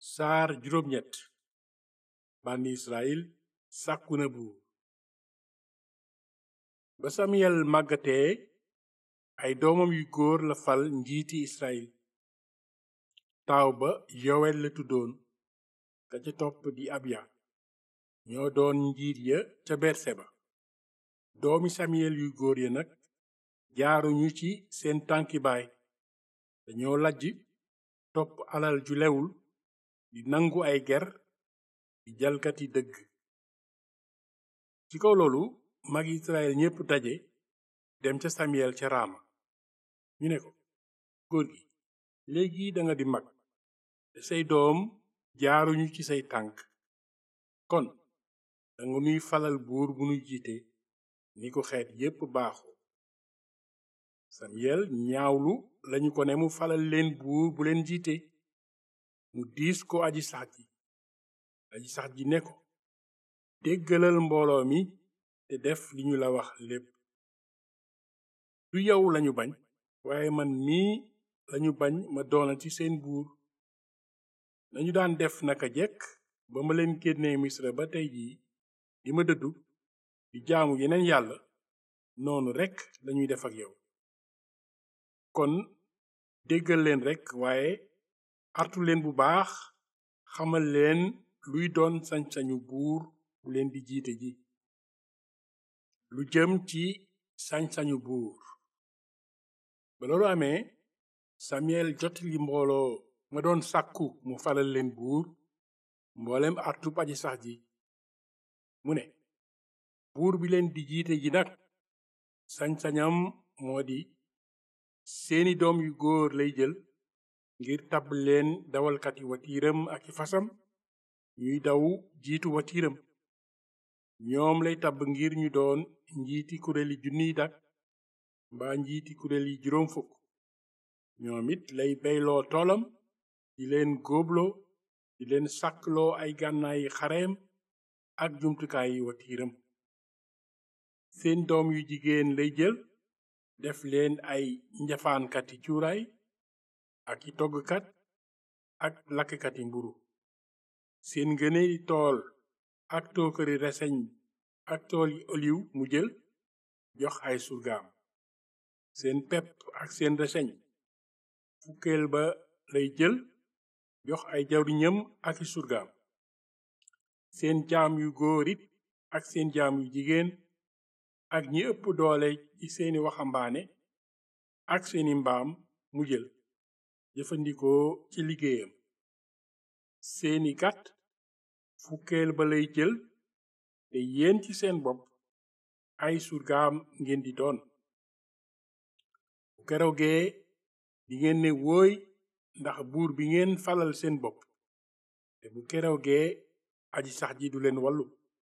saar juróom-ñett bànni israel sàkku na buur ba samuyel màggatee ay doomam yu góor la fal njiiti israel taaw ba yowel la tuddoon ka ca topp di abya ñoo doon njiit ya ca berseba doomi samuyel yu góor ya nag jaaruñu ci seen tànki baay dañoo lajj topp alal ju lewul di nangu ay ger di jalkati dëgg ci kaw loolu mag israel ñépp daje dem ca samuyel ca raama ñu ne ko góor gi léegi danga di mag te say doom jaaruñu ci say tànk kon danga nuy falal buur bu nuy jiite ni ko xeet yépp baaxoo samuyel ñaawlu lañu ko ne mu falal leen buur bu leen jiite mu diis ko aji sax ji aji sax ji ne ko déggalal mbooloo mi te def li ñu la wax lépp du yow lañu bañ waaye man mii lañu bañ ma doona ci seen buur nañu daan def naka jekk ba ma leen génnee misra ba tey jii di ma dëddu di jaamu yeneen yàlla noonu rekk lañuy def ak yow kon déggal leen rekk waaye artu leen bu baax xamal leen luy doon sañ-sañu buur bu leen di jiite ji lu jëm ci sañ-sañu buur ba loolu amee samuyel jotali mbooloo ma doon sàkku mu falal leen buur mboolem artub aji sax ji mu ne buur bi leen di jiite ji nag sañ-sañam moo di seeni doom yu góor lay jël ngir tabb leen dawalkati watiiram ak i fasam ñuy daw jiitu watiiram ñoom lay tabb ngir ñu doon njiiti kuréeli junniy dak mbaa njiiti kuréel yi juróom fukk ñoom it lay beyloo toolam di leen góobloo di leen sàkkloo ay gànnaayi xareem ak jumtukaayi watiiram seen doom yu jigéen lay jël def leen ay njafaankati cuuraay ak i toggkat ak lakkati mburu seen ngëneeli tool ak tookari reseñ ak tool yi oliw mu jël jox ay surgaam seen pepp ak seen reseñ fukkeel ba lay jël jox ay jawriñam ak i surgaam seen jaam yu góor it ak seen jaam yu jigéen ak ñi ëpp doole ci seeni waxambaane ak seeni mbaam mu jël jëfandikoo ci liggéeyam seeni gàtt fukkeel ba lay jël te yéen ci seen bopp ay surgaam ngeen di doon bu keroogee di ngeen ne wóoy ndax buur bi ngeen falal seen bopp te bu keroogee aji sax ji du leen wallu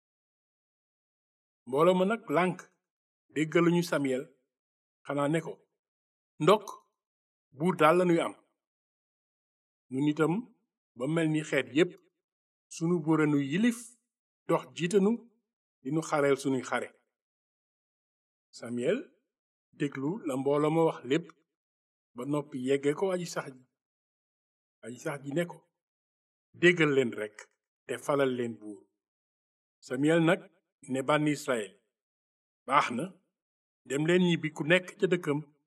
mbooloo ma nag lànk déggaluñu samuyel xanaa ne ko ndokk buur daal lañuy am ñun itam ba mel ni xeet yépp sunu buuranu yilif dox jiitanu dinu xareel sunuy xare samuyel déglu la mbooloo ma wax lépp ba noppi yegge ko aji sax ji aji sax ji ne ko déggal leen rekk te falal leen buur samuyel nag ne bànni israel baax na dem leen ñibbi ku nekk ca dëkkam